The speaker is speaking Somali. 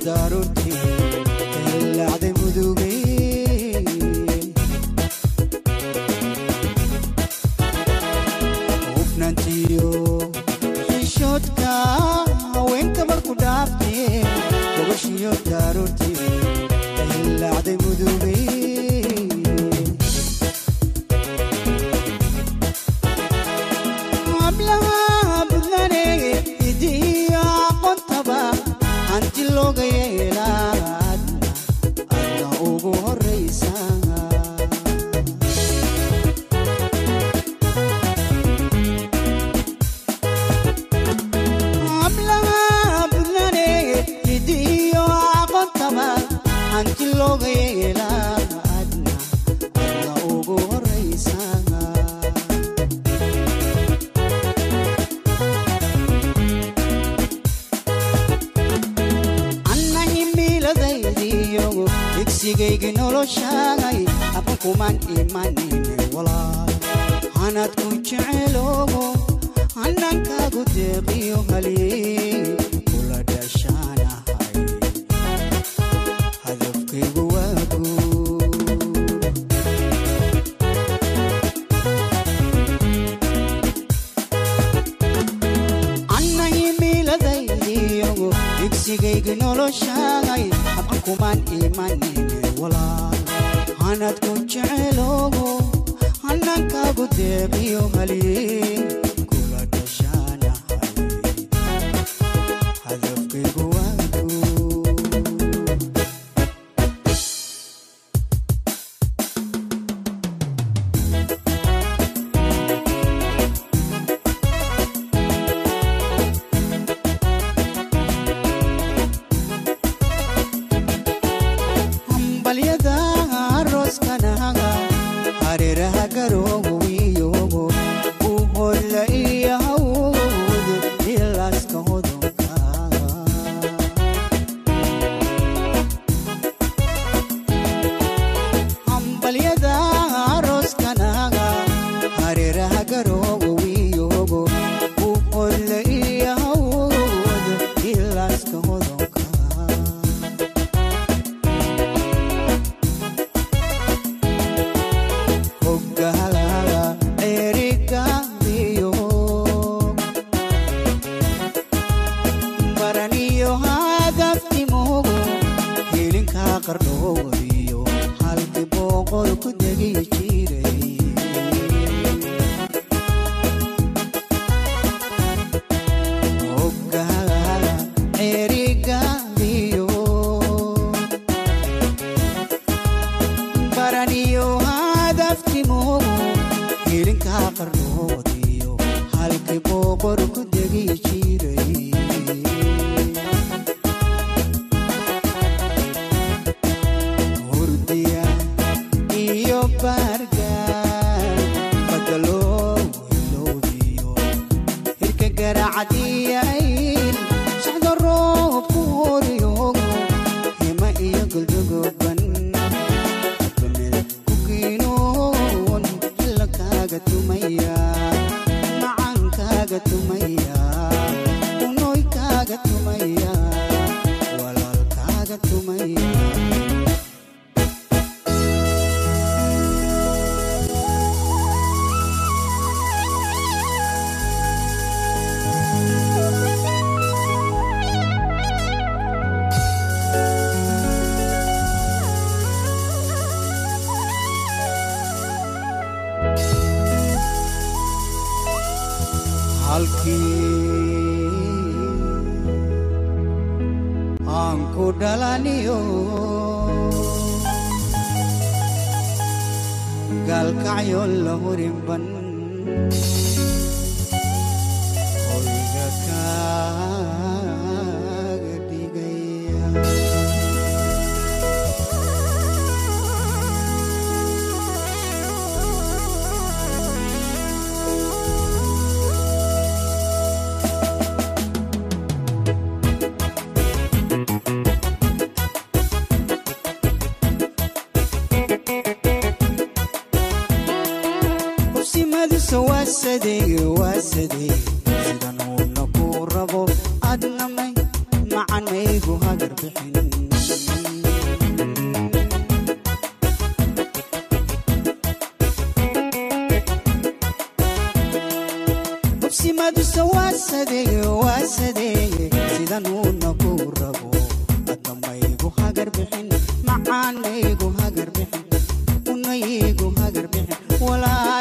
daruurtii laacday mudugay hufnaantiyo xishoodka haweenka marku dhaaftee gobashiyo daruurtii laacday mudugay hablaha budlane idiyo aqoontaba hanti looga yeelaad adna ugu horaysa hablaha budlane idiyo aqoontaba hanti looga yeelaad adna adna ugu horaysa anna himiladaydiyo digsigaygi noloshaagay haban kuman imanine walaal hanaad ku jecelogo hanankaagu deeqiyo haliyey kula dhashaanahay hadafkaygu waagu anna himiladaydiyo digsigaygi noloshaagay haban kuman imanine walaal hanaad ku jecelogo hanankaagu deeqiyo haliyey kula dhashaanahay hadafkaygu waagu hambalyada arooskanaga hareeraha garoowiyogo u holla iyo hawd ilaaska hodonka hambalyada arooskanaga hareeraha garoowiyogo u holla iyo hawd ilaaska hodonka hoggaalaga erigaabiyo baraniyo hadaftimugu hilinkaa qardhoodiyo halkii boqol ku degi jiray hoggaalaga erigaabiyo baraniyo hadaftimugu hilinkaa qarnoodiyo halkii boqor ku degi jiray hurdiya iyo baargaan badaloo iloobiyo hirka garacadiyayn socdo roobku horiyogo hima iyo guldugoban kukiinoon xilla kaaga tumaya macan kaaga tumaya unoy kaaga tumaya walaal kaaga tumaya halkii aan ku dhalaniyo gaalkacyo la hurinban hoyga kaaga dhigaya usimadiisa waasadee waasadee sidan uuna ku rabo adnamay macanaygu hagar bixin wanaagisa waasadeeye waasadeeye sidanuuna ku rabo adna maygu hagar bixin macaanaygu hagar bixin unaygu hagar bixin walaa